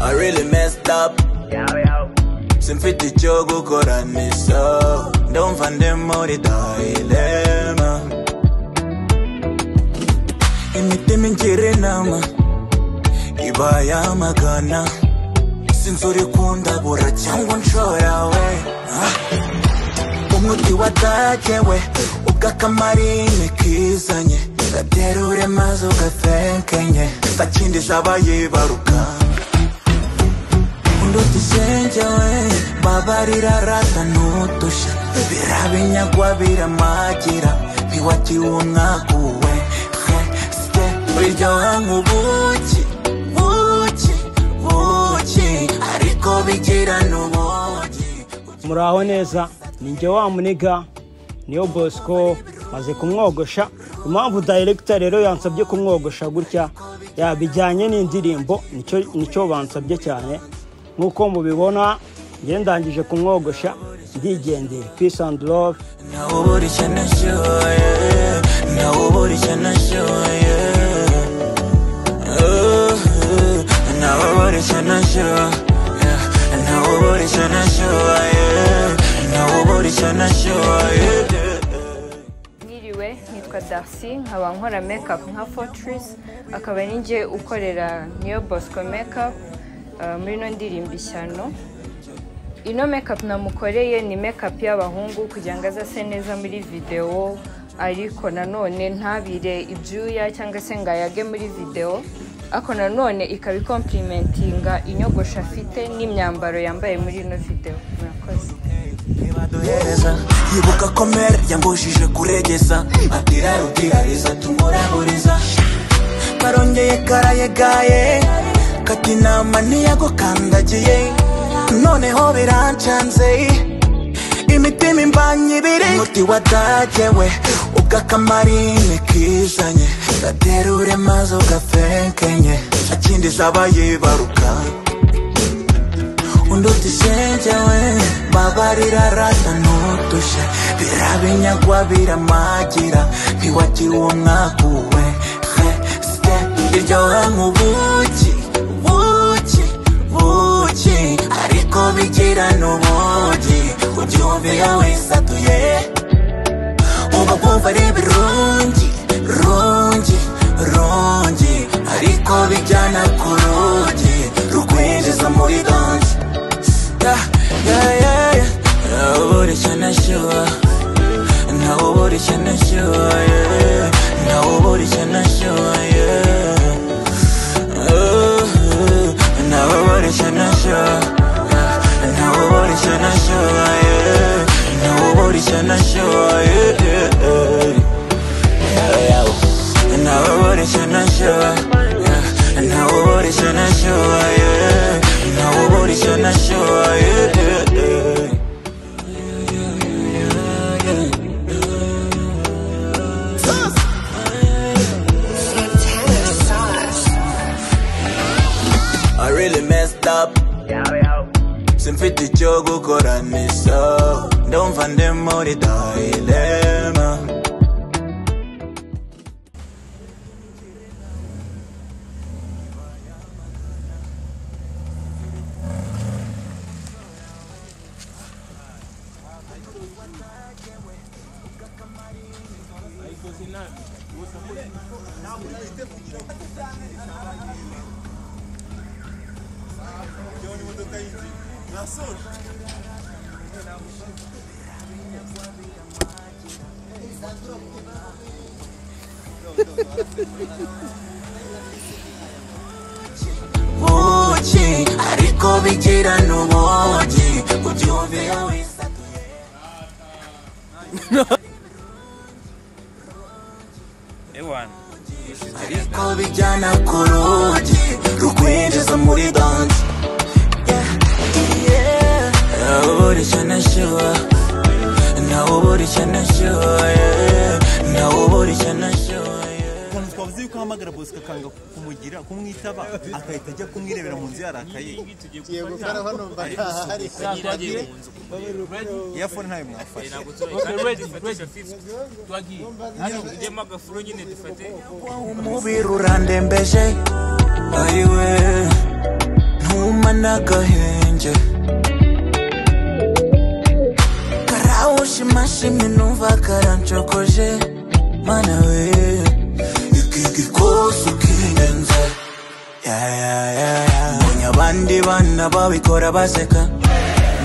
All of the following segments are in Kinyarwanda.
I really messed up. Simfiti chogo koranisa Don't find them mori dilema Imitimin kirinama Ibaya magana Sinsori kunda bora changu nchoyawe Umuti watajewe Ugakamarine kizanye Gaterure mazo gatenkenye Tachindi sabaye baruka ndutishenjewe babarira rata nutusha birabinyagwa biramagira ntiwakiwunaguwe hesite biryoha nk'ubuki buki buki ariko bigira n'ubuki muraho neza ni njye wa muniga niyo bosco maze kumwogosha impamvu dayiregita rero yansabye kumwogosha gutya yabijyanye n'indirimbo nicyo nicyo bansabye cyane nk'uko mubibona njye ndangije kumwogosha ndigendeye peace and love nawe ubura icyo nashoye nawe ubura icyo nashoye Oh, oh, nawe ubura icyo nashoye nawe ubura icyo nashoye nawe ubura icyo nashoye Niriwe nitwa Darcy nkaba nkora mekapu nka Fortress akaba ari njye ukorera niyo Bosco mekapu muri ino ndirimbo ishyano ino mekapu namukoreye ni mekapu y'abahungu kugira ngo azase neza muri videwo ariko nanone ntabire ibyuya cyangwa se ngo ayage muri videwo ariko nanone ikaba ikomplimentinga inyogosho afite n'imyambaro yambaye muri ino videwo murakoze ntibaduhereza yibuka ko mere yambujije kuregeza atira rutirariza tumuraburiza karongeye karayegaye kati inama ntiyagukandagiye noneho birancanze imitima imbanye ibiri umuti wadagewe ugakamarine kizanye gaterure maze ugafenkenye akindi zabaye baruka unduti senjewe babarira rata nutushe birabinyagwa biramagira ntiwagiwe mwaguwe hesite iryoha nk'ubuki buki buki ariko bigira n'ubugi ubyumviye wisatuye uba bumva ari ibirungi rungi rungi ariko bijyana ku rugi rukwinjiza muri danse yeah, yeah, yeah, yeah. Nauburi chanashua Nauburi chanashua yeah. Nauburi chanashua yeah. Oh, oh. Nauburi chanashua yeah. Nauburi chanashua yeah. Nauburi chanashua yeah. yeah, yeah. Yeah, yeah. Nauburi chanashua yeah. Nauburi chanashua yeah. Nauburi chanashua yeah. yeah, yeah. I really messed up. Simfiti chogo koranisa. Don't find them more dilemma. buki ariko bigira n'ubugi ubyumviye wisatuye ewana ariko bijyana ku rugi rukwinjiza muri danse nawe ubura icyo nashyuha nawe ubura icyo nashyuha yeah. nawe ubura icyo nashyuha yeah. ukuntu twavuze yuko uhamagara bosco akanga kumugira kumwitaba agahita ajya kumwirebera mu nzu yarakaye yego kandi hano mba ntahari iyafone ntayo mwafashe ujyemo agafuro nyine dufate umubiri urandembeje ayiwe ntuma n'agahinge karawushimashimi numva karancokoje mana we ikigikose ukirenze mbonye abandi bana babikora baseka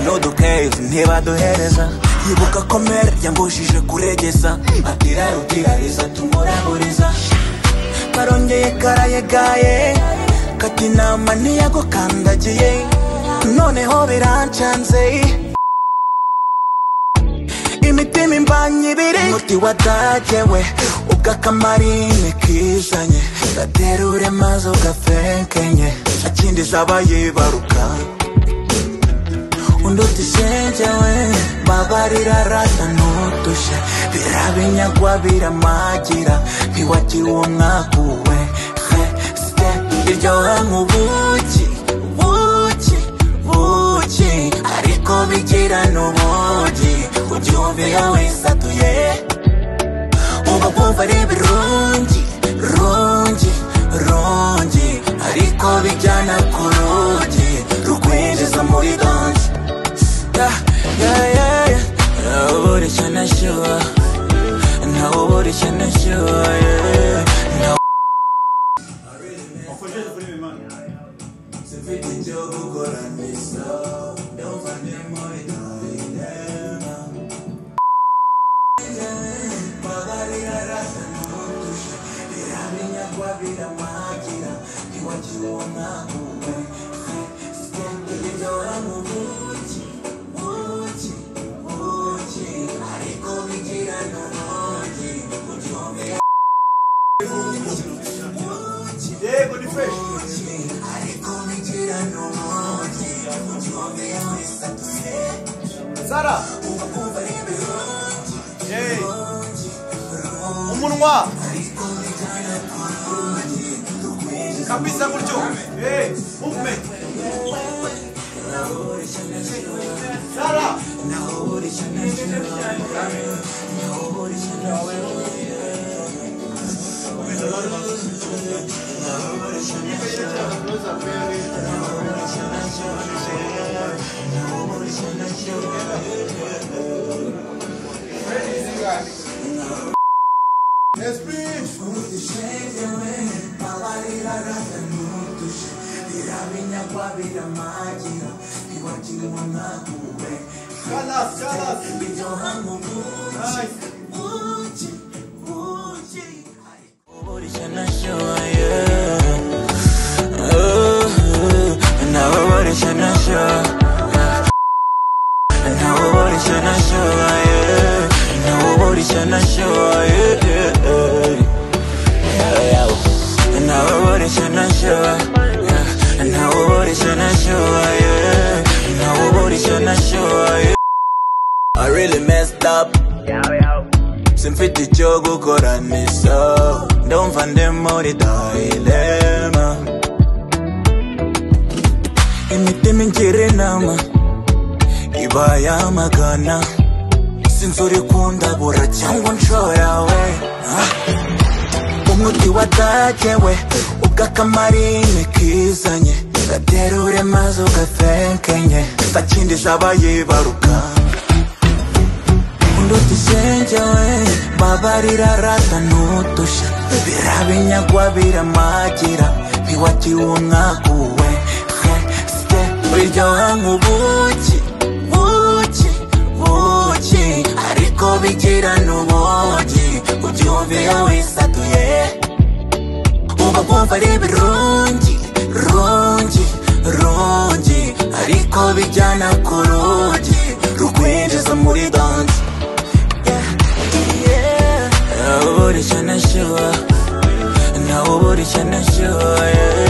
nudukeve ntibaduhereza yibuka komere yambujije kuregeza atira rutirariza tumuraburiza karongeye karayegaye kati inama ntiyagukandagiye noneho birancanze imitima imbanye ibiri umuti wadagewe ugakamarine kizanye gaterure maze ugafenkenye akindiza abayibaruka undi we babarira rata n'udushya birabinyagwa biramagira ntiwagira uwo mwakuwe he site iryoha nk'ubuki buki buki ariko bigira n'ubugi ubyumvira wisatuye uba bumva ari ibirungi rungi rungi ariko bijyana ku rugi rukwinjiza muri donji yeah, yeah, yeah, yeah. Nobody can assure. Nobody can assure. Yeah. No. sara Hey. umunwa kabisa gutyo Hey, movement sara Nobody can assure. Yeah. Ooh, nobody can assure. Nobody can assure. Yeah. Nobody can assure. Yeah. yeah, yeah. Yeah. Nobody can assure. Yeah. Nobody can assure. Yeah. Nobody can assure. Yeah. I really messed up. simfite icyo gukora nisa ndumva ndi muri dilema imitima ingira inama iba yamagana sinzi uri kundabura cyangwa unshora we Ah. umuti watagewe ugakamariye kizanye gaterure maze ugafenkenye sakindi zabayibaruka ndutishenjewe babarira rata n'udushya birabinyagwa biramagira ntiwagira umwaguwe he site biryoha nk'ubuki buki buki ariko bigira n'ubugi ubyumvira wisatuye uba bumva ari ibirungi rungi rungi ariko bijyana ku rugi rukwinjiza muri danse Yeah. Nobody can assure. Nobody can assure. Yeah.